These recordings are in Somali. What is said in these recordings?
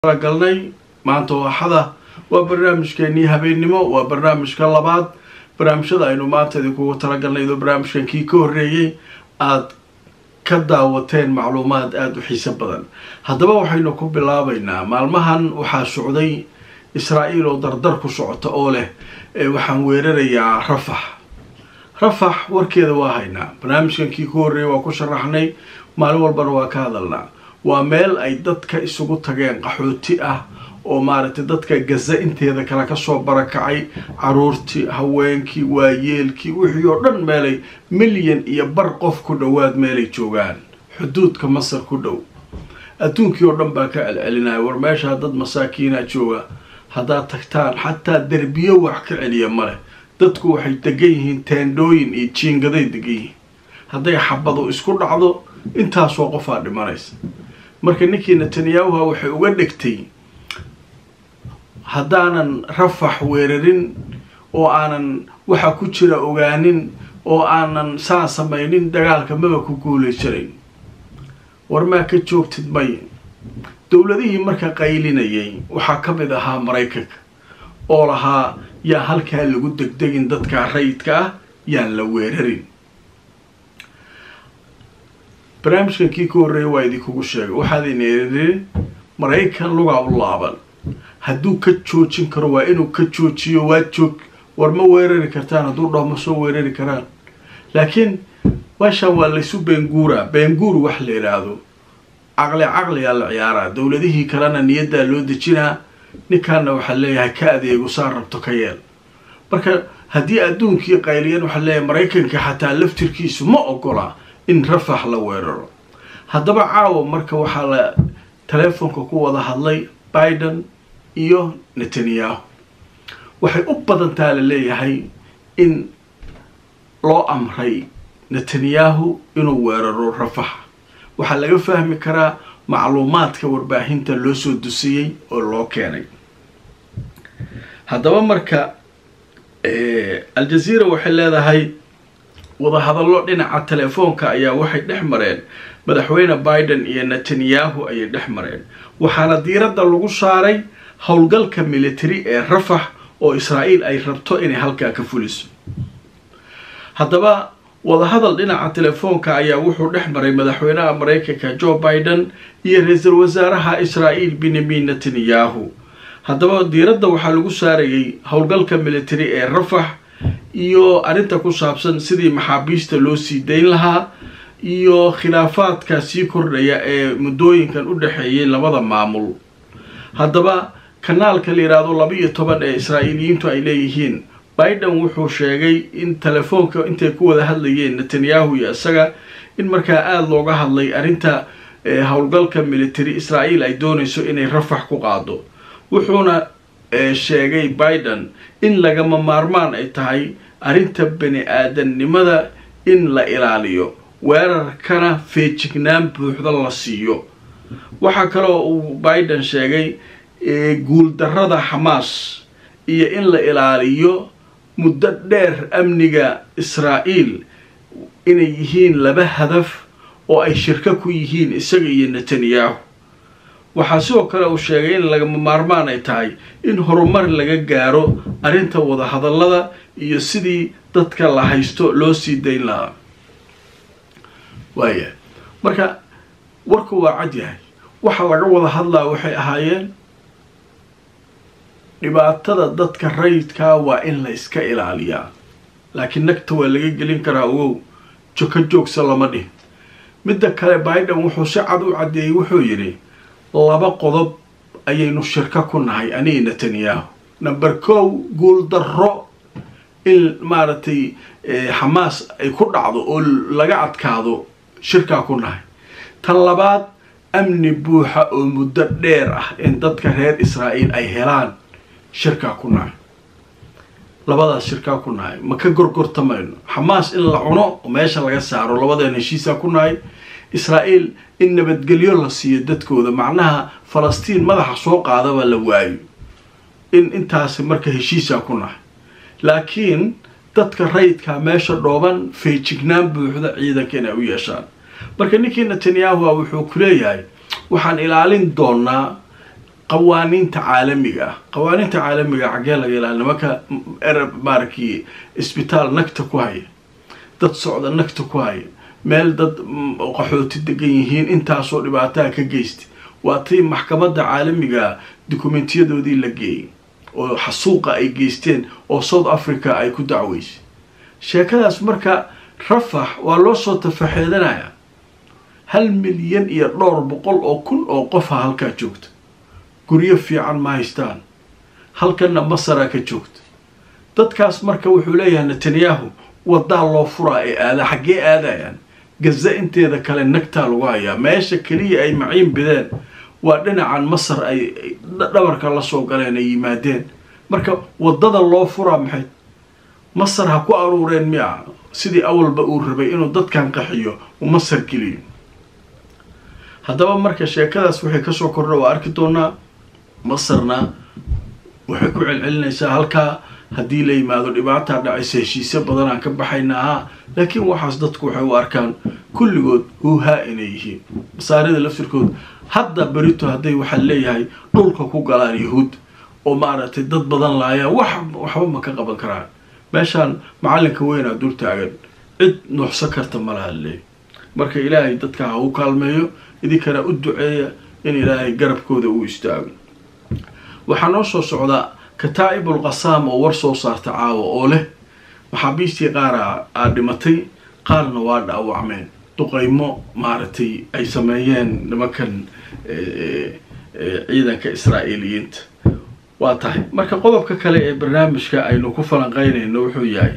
galnay maanta oo axada waa barnaamijkeenii habeennimo waa barnaamijka labaad barnaamijyada aynu maanta idinkugu talagalnay idoo barnaamijkan kii ka horreeyey aada ka daawateen macluumaad aada u xiiso badan haddaba waxaynu ku bilaabaynaa maalmahan waxaa socday israa-iil oo dardar ku socota oo leh waxaan weerarayaa rafax rafax warkeeda waa haynaa barnaamijkan kii ka horreeyey waa ku sharaxnay maalin walbana waa ka hadalnaa waa meel ay dadka isugu tageen qaxooti ah oo maaragtay dadka gaza inteeda kale kasoo barakacay caruurtii haweenkii waayeelkii wixii oo dhan meelay milyan iyo bar qof ku dhowaad meelay joogaan xuduudka masar ku dhow adduunkii oo dhan baa ka celcelinaya war meeshaa dad masaakiina jooga haddaad tagtaan xataa derbiyo wax ka celiya maleh dadku waxay degan yihiin teendhooyin iyo jiingaday degan yihiin hadday xabadu isku dhacdo intaasoo qofaa dhimanaysa marka ninkii netanyahuha waxay uga dhigtay haddaanan rafax weerarin oo aanan waxa ku jira ogaanin oo aanan saa samaynin dagaalka maba ku guulaysanayn war maa ka joogtid may dowladihii marka qaylinayay waxaa ka mid ahaa maraykanka oo lahaa yaa halkaa lagu degdegin dadka rayidka ah yaan la weerarin barnaamijkan kii ka horreeya waa idinkugu sheegay waxaadayna erin maraykan lugaa u laaban hadduu ka joojin karo waa inuu ka joojiyo waa joog war ma weerari kartaan hadduu dhaho ma soo weerari karaan laakiin meeshaan waa laysu beenguura beenguur wax la yidhaahdo caqli caqliyaa la ciyaaraa dowladihii kalena niyaddaa loo dejinaa ninkaana waxaa leeyahay ka adeego saa rabto ka yeel marka haddii adduunkii qayliyan waxaa leeyahay maraykanka xataa laftirkiisu ma ogola in rafax la weeraro haddaba caawa marka waxaa la teleefonka ku wada hadlay biden iyo netanyahu waxay u badantaa la leeyahay in loo amray netanyahu inuu weeraro rafax waxaa laga fahmi karaa macluumaadka warbaahinta loo soo dusiyey oo loo keenay haddaba marka aljazeera waxay leedahay wadahadallo dhinaca telefoonka ayaa waxay dhex mareen madaxweyne biden iyo netanyahu ayay dhex mareen waxaana diiradda lagu saaray howlgalka military ee rafax oo israa'iil ay rabto inay halkaa ka fuliso haddaba wadahadal dhinaca telefoonka ayaa wuxuu dhex maray madaxweynaha maraykanka joe biden iyo ra-iisul wasaaraha israa'iil benyamin netanyahu haddaba diiradda waxaa lagu saarayay howlgalka military ee rafax iyo arrinta ku saabsan sidii maxaabiista loo sii dayn lahaa iyo khilaafaadka sii kordhaya ee muddooyinkan u dhexeeyay labada maamul haddaba kanaalka la yidhaahdo laba iyo toban ee israa'iiliyiintu ay leeyihiin biden wuxuu sheegay in telefoonka intay ku wada hadlayeen netanyahu iyo isaga in markaa aada looga hadlay arrinta howlgalka military israa'iil ay doonayso inay rafax ku qaado wuxuuna sheegay biden in lagama maarmaan ay tahay arrinta bani aadamnimada in la ilaaliyo weerarkana feejignaan buuxda la siiyo waxaa kaloo uu biden sheegay guuldarrada xamaas iyo in la ilaaliyo muddo dheer amniga israa'iil inay yihiin laba hadaf oo ay shirko ku yihiin isaga iyo netanyahu waxaa sidoo kale uu sheegay in lagama maarmaan ay tahay in horumar laga gaaro arrinta wadahadallada iyo sidii dadka la haysto loo sii dayn lahaa waaya marka warku waa cad yahay waxa laga wada hadlaa waxay ahaayeen dhibaatada dadka rayidkaa waa in la iska ilaaliyaa laakiin nagta waa laga gelin karaa ogow joko joogsa lama dhihin midda kale biden wuxuu si cad u caddeeyey wuxuu yidhi laba qodob ayaynu shirko ku nahay aniga netanyahu number kow guul darro in maaragtay xamaas ay ku dhacdo oo laga adkaado shirkaa ku nahay tan labaad amni buuxa oo muddo dheer ah in dadka reer israa'iil ay helaan shirkaa ku nahay labadaas shirkaa ku nahay ma ka gorgortamayno xamaas in la cuno oo meesha laga saaro labadeen heshiisaa ku nahay israa'iil in nabadgelyo la siiyo dadkooda macnaha falastiin madaxa soo qaadaba la waayo in intaasi marka heshiisaa ku nahay laakiin dadka rayidkaa meesha dhooban feejignaan buuxda ciidanka inay u yeeshaan marka ninkii netanyahu wuxuu ku leeyahay waxaan ilaalin doonaa qawaaniinta caalamiga ah qawaaniinta caalamiga xaggee laga ilaa nimanka erab maarkii isbitaal nagta ku haya dad socda nagta ku haya meel dad qaxooti degan yihiin intaasoo dhibaataa ka geysta waa tii maxkamadda caalamiga dukumentyadoodii la geeyay oo xasuuqa ay geysteen oo south africa ay ku dacweysay sheekadaas marka rafax waa loo soo tafaxeedanaya hal milyan iyo dhowr boqol oo kun oo qofa halkaa joogta guryo fiican ma haystaan halkanna masaraa ka joogta dadkaas marka wuxuu leeyahay netanyahu wadaa loo furaa ee aada xaggee aadayaan gaza inteeda kale nagtaa lagu hayaa meesha keliya ay maciin bideen waa dhinacan masar ay dhabarka la soo galeen ay yimaadeen marka waddada loo furaa maxay masar ha ku aruureen miya sidii awalba uu rabay inuu dadkan qaxiyo uu masar geliyo haddaba marka sheekadaas waxay kasoo kordha waa arki doonaa masarna waxay ku celcelinaysaa halkaa haddii la yimaado dhibaataa dhacaysa heshiisyo badan aan ka baxayna ahaa laakiin waxaas dadku waxay u arkaan kulligood huuhaa inay yihiin masaarida laftirkood hadda berito hadday waxaa leeyahay dhulka ku galaan yahuud oo maaragtay dad badan laayaan wax waxba ma ka qaban karaan meeshaan macallinka weynaa dul taagan cid nuuxsan karta malaha leey marka ilaahay dadka ha u kaalmeeyo idinkana u duceeya in ilaahay garabkooda uu istaago waxaa noo soo socdaa kataa'ibul qasaam oo war soo saarta caawa oo leh maxaabiistii qaara aa dhimatay qaarna waa dhaawacmeen duqaymo maaragtay ay sameeyeen nimankan ciidanka israa'iiliyiinta waa tahay marka qodobka kale ee barnaamijka aynu ku falanqeynayno wuxuu yahay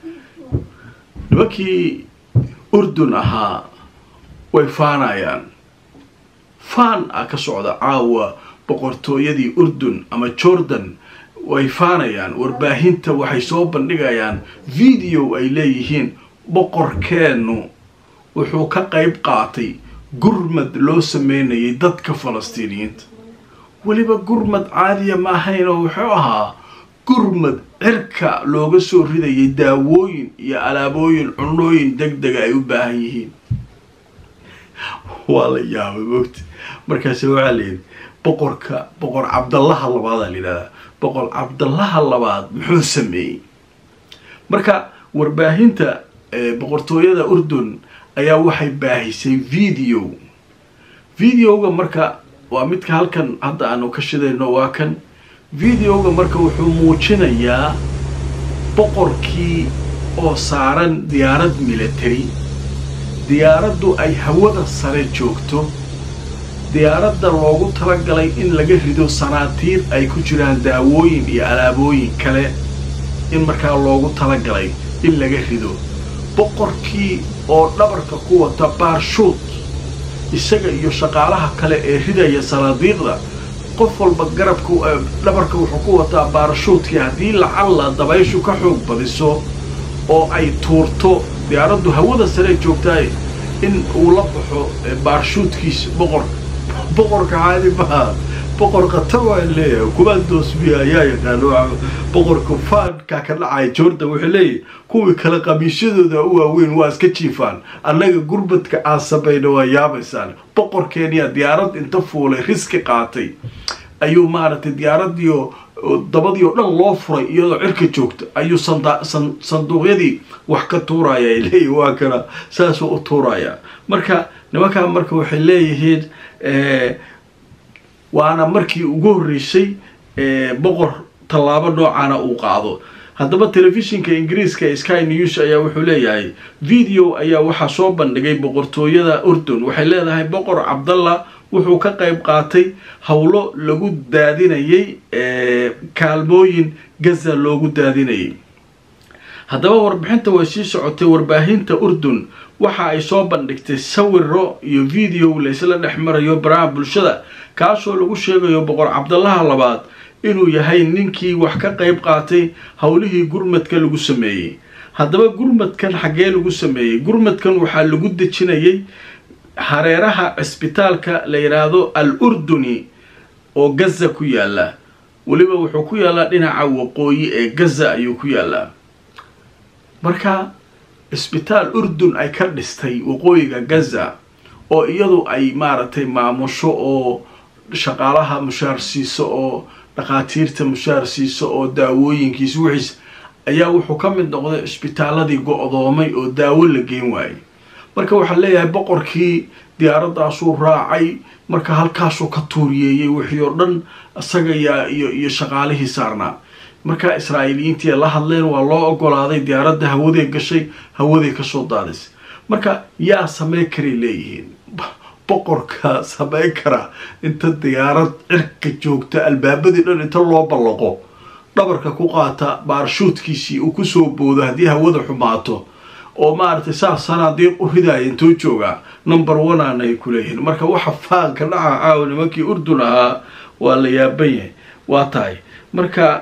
nimankii urdun ahaa way faanayaan faan ah ka socda caawa boqortooyadii urdun ama jordan way faanayaan warbaahinta waxay soo bandhigayaan video ay leeyihiin boqorkeennu wuxuu ka qayb qaatay gurmad loo sameynayay dadka falastiiniyiinta weliba gurmad caadiya ma ahayn oo wuxuu ahaa gurmad cirka looga soo ridayay daawooyin iyo alaabooyin cunooyin deg dega ay u baahan yihiin waa la yaabay mogta markaase waxaa layidhi boqorka boqor cabdallaha labaadaa la yidhahdaa boqor cabdallaha labaad muxuu sameeyey marka warbaahinta boqortooyada urdun ayaa waxay baahisay video videoga marka waa midka halkan hadda aanu ka shidayno waa kan videoga marka wuxuu muujinayaa boqorkii oo saaran diyaarad military diyaaraddu ay hawada sare joogto diyaaradda loogu talagalay in laga rido sanaatiir ay ku jiraan daawooyin iyo alaabooyin kale in markaa loogu talagalay in laga rido boqorkii oo dhabarka ku wata baarshuud isaga iyo shaqaalaha kale ee ridaya sanaadiiqda qof walba garabka dhabarka wuxuu ku wataa baarashuudkii haddii lacalla dabayshu ka xoog badiso oo ay tuurto diyaaraddu hawada sare joogtaay in uu la baxo baarshuudkiisa boqorka boqorka caadi maha boqor khatar waa leeyahay kumaandoosbiya ayaa yaqaano boqorka faanka ka dhacaya jordan wuxuu leeyahay kuwii kale qamiisyadooda u waaweyn waa iska jiifaan annaga gurbadka aan samayna waa yaabaysaan boqorkeeniya diyaarad inta fuulay riski qaatay ayuu maaragtay diyaaradiio dabadii oo dhan loo furay iyadoo cirka joogta ayuu sanduuqyadii wax ka tuuraya ay leeyihin waa kana saasuu u tuurayaa marka nimankaa marka waxay leeyihiin waana markii ugu horreysay boqor tallaabo noocaana uu qaado haddaba telefishinka ingiriiska ee sky news ayaa wuxuu leeyahay video ayaa waxaa soo bandhigay boqortooyada urdun waxay leedahay boqor cabdallah wuxuu ka qayb qaatay howlo lagu daadinayay kaalmooyin gaza loogu daadinayay haddaba warbixinta way sii socotay warbaahinta urdun waxa ay soo bandhigtay sawiro iyo video laysla dhex marayo baraha bulshada kaasoo lagu sheegayo boqor cabdallaha labaad inuu yahay ninkii wax ka qayb qaatay howlihii gurmadka lagu sameeyey haddaba gurmadkan xaggee lagu sameeyey gurmadkan waxaa lagu dejinayay hareeraha cisbitaalka la yidhaahdo al urduni oo gaza ku yaala weliba wuxuu ku yaalaa dhinaca waqooyi ee gaza ayuu ku yaalaa marka cisbitaal urdun ay ka dhistay waqooyiga gaza oo iyadu ay maaragtay maamusho oo shaqaalaha mushaar siiso oo dhakhaatiirta mushaar siiso oo daawooyinkiisa wixiis ayaa wuxuu ka mid noqday cisbitaaladii go-doomay oo daawo la geen waayey marka waxaa leeyahay boqorkii diyaaraddaasuu raacay marka halkaasuu ka tuuriyeeyey wixii oo dhan isaga yaa iyo iyo shaqaalihii saarnaa markaa israa'iiliyiintii la hadleen waa loo ogolaaday diyaaradda hawaday gashay hawaday kasoo daadisay marka yaa samey karay leeyihiin boqorka samey kara inta diyaarad cirka joogta albaabadii dhan inta loo ballaqo dhabarka ku qaata baarshuudkiisii uu kusoo boodo haddii hawada xumaato oo maaragtay saas sanaadiiq u ridaaya intuu joogaa number one aan ay ku leeyihiin marka waxa faanka dhaca caawa nimankii urdun ahaa waa la yaaban yahay waa tahay marka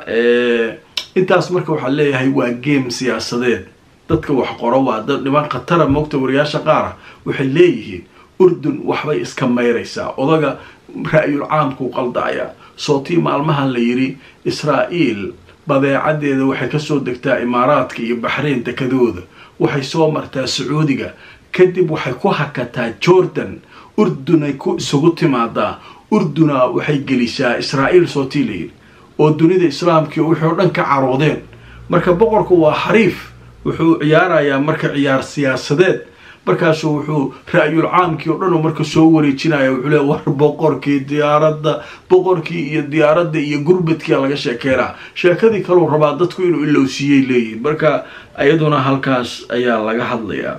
intaas marka waxaa leeyahay waa game siyaasadeed dadka wax qoro waa dad niman khatara moogta wariyaasha qaara waxay leeyihiin urdun waxbay iska mayraysaa odaga ra-yul caamkuu qaldacaya sootii maalmahan la yidhi israa'iil badeecadeeda waxay kasoo degtaa imaaraadka iyo baxreyn dekadooda waxay soo martaa sacuudiga kadib waxay ku hakataa jordan urdunay ku isugu timaadaa urduna waxay gelisaa israa'iil sootii la yidhi oo dunida islaamkii wixii oo dhan ka caroodeen marka boqorku waa xariif wuxuu ciyaarayaa marka ciyaar siyaasadeed markaasuu wuxuu ra-yul caamkii oo dhan marka soo wareejinaya wuxuu le war boqorkii diyaaradda boqorkii iyo diyaaradda iyo gurbadkia laga sheekeynaa sheekadii kaleu rabaa dadku inuu ilowsiiyey leeyihin marka iyaduna halkaas ayaa laga hadlayaa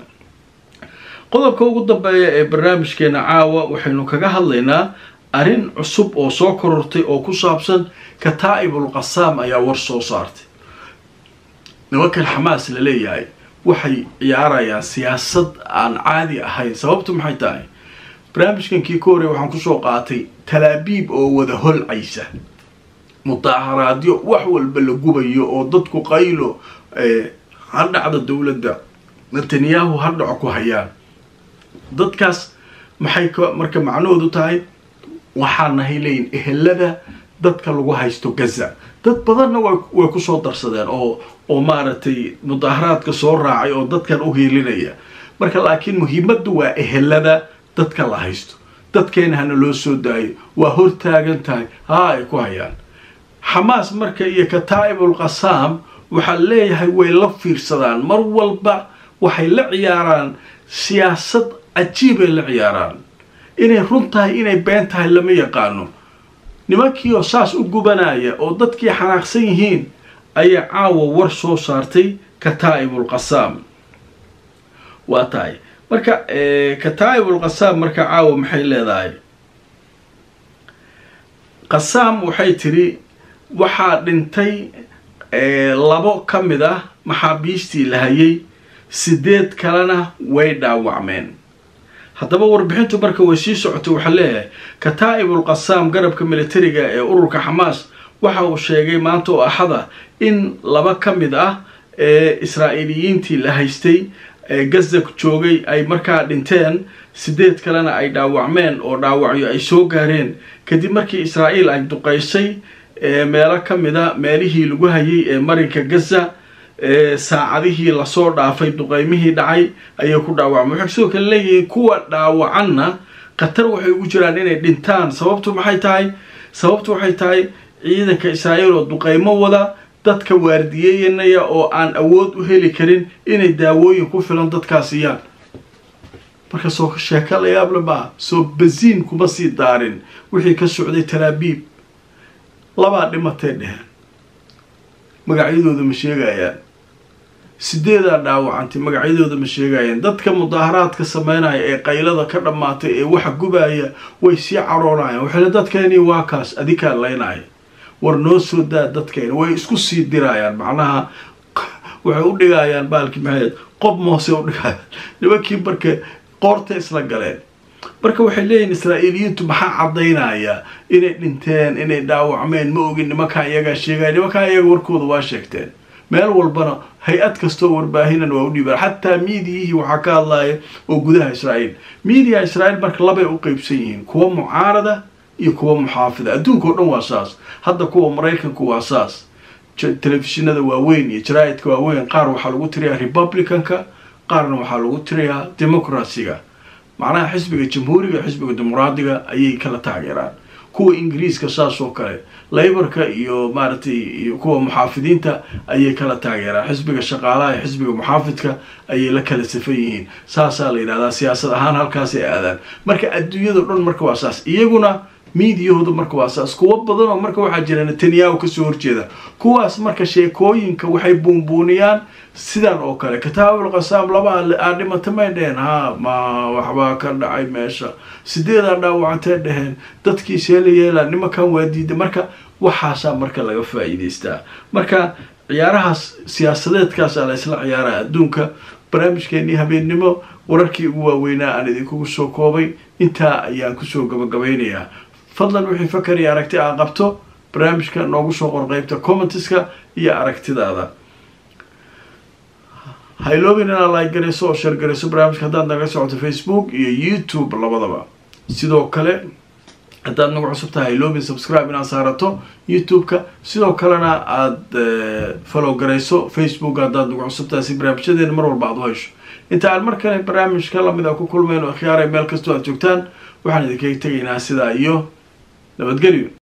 qodobka ugu dambeeya ee barnaamijkeena caawa waxaynu kaga hadlaynaa arrin cusub oo soo korortay oo ku saabsan kataa'ibul qasaam ayaa war soo saartay nimankan xamaas la leeyahay waxay ciyaarayaan siyaasad aan caadi ahayn sababtu maxay tahay barnaamijkan kii ka horey waxaan kusoo qaatay talaabiib oo wada holcaysa mudaaharaadyo wax walba la gubayo oo dadku qaylo ha dhacda dowladda netanyahu ha dhaco ku hayaan dadkaas maxay marka macnahoodu tahay waxaa nahay leeyihin ehelada dadka lagu haysto gaza dad badanna way kusoo darsadeen oo oo maaragtay mudaaharaadka soo raacay oo dadkan u hiilinaya marka laakiin muhiimaddu waa ehelada dadka la haysto dadkeena hana loo soo daayo waa hortaagan tahay haa ay ku hayaan xamaas marka iyo kataa'ibul qasaam waxaa leeyahay way la fiirsadaan mar walba waxay la ciyaaraan siyaasad cajiibay la ciyaaraan inay run tahay inay been tahay lama yaqaano nimankii oo saas u gubanaya oo dadkii xanaaqsan yihiin ayaa caawa war soo saartay kataa'ibul qasaam waa tahay marka kataa'ibul qasaam marka caawa maxay leedahay qasaam waxay tidhi waxaa dhintay labo ka mid ah maxaabiistii la hayay sideed kalena way dhaawacmeen haddaba warbixintu marka way sii socotay waxaa leeyahay kataa'ibul qasaam garabka militariga ee ururka xamaas waxa uu sheegay maanta oo axada in laba ka mid ah ee israa'iiliyiintii la haystay ee gaza joogay ay markaa dhinteen sideed kalena ay dhaawacmeen oo dhaawacyo ay soo gaareen kadib markii israa'iil ay duqaysay meelo ka mid a meelihii lagu hayay ee marinka gaza saacadihii lasoo dhaafay duqeymihii dhacay ayay ku dhaawacmay waxay sidoo kale leeyihiin kuwa dhaawacanna khatar waxay ugu jiraan inay dhintaan sababtu maxay tahay sababtu waxay tahay ciidanka israa'iil oo duqeymo wada dadka waardiyeynaya oo aan awood u heli karin inay daawooyin ku filan dadkaas siiyaan marka soo sheeko la yaable maa soo basiin kuma sii daarin wixii ka socday talaabiib labaa dhimatay dheheen magacyadooda ma sheegayaan sideedaa dhaawacantay magacyadooda ma sheegayaan dadka mudaaharaadka sameynaya ee qaylada ka dhammaatay ee waxa gubaya way sii caroonayaan waxayna dadkeeni waa kaas adikaa laynaya war noo soo daa dadkeena way isku sii dirayaan macnaha waxay u dhigayaan baalkii maxayd qob moose u dhigayaan nimankii marka qoorta isla galeen marka waxay leeyihin israa'iiliyiintu maxaa caddaynaya inay dhinteen inay dhaawacmeen ma ogin nimankaa iyagaa sheegaya nimankaa iyaga warkooda waa sheegteen meel walbana hay-ad kastoo warbaahinan waa u dhiibaan xataa miidiyihii waxaa ka hadlaya oo gudaha israa'iil miidiya israa'iil marka labay u qeybsan yihiin kuwa mucaarada iyo kuwa muxaafida adduunka oo dhan waa saas hadda kuwa maraykanku waa saas telefishinada waaweyn iyo jaraa'idka waaweyn qaar waxaa lagu tiriyaa republicanka qaarna waxaa lagu tiriyaa democracyga macnaha xisbiga jamhuuriga xisbiga dimuqraadiga ayay kala taageeraan kuwa ingiriiska saas oo kale laybarka iyo maaragtay iyo kuwa muxaafidiinta ayay kala taageeraan xisbiga shaqaalaha iyo xisbiga muxaafidka ayay la kala safan yihiin saasaa la yidhahdaa siyaasad ahaan halkaasay aadaan marka adduunyado dhan marka waa saas iyaguna miidiyahooda marka waa saas kuwo badan oo marka waxaa jira netanyahu kasoo horjeeda kuwaas marka sheekooyinka waxay buunbuuniyaan sidan oo kale kitaabul qasaam laba aa dhimata may dheheen ha ma waxbaa ka dhacay meesha sideedaa dhaawacantay dheheen dadkii seela yeela nimankan waa diida marka waxaasaa marka laga faa-iideystaa marka ciyaarahaas siyaasadeedkaasaa la isla ciyaaraya adduunka barnaamijkeenii habeennimo wararkii ugu waaweynaa aan idinkugu soo koobay intaa ayaan kusoo gabagabaynayaa fadlan wixii fakar iyo aragti aa qabto barnaamijka noogu soo qor qeybta commentiska iyo aragtidaada hayloobin inaad like garayso oo sheer garayso barnaamijka haddaad naga socoto facebook iyo youtube labadaba sidoo kale haddaad nagu cusub tahay hayloobin subscribe inaad saarato youtube-ka sidoo kalena aada follow garayso facebook haddaad nagu cusub tahay si barnaamijyadeena mar walba aad u hesho inta aan mar kale barnaamijka lamid a ku kulmayno akhyaaray meel kastoo aad joogtaan waxaan idinkaga tegaynaa sidaa iyo nabadgelyo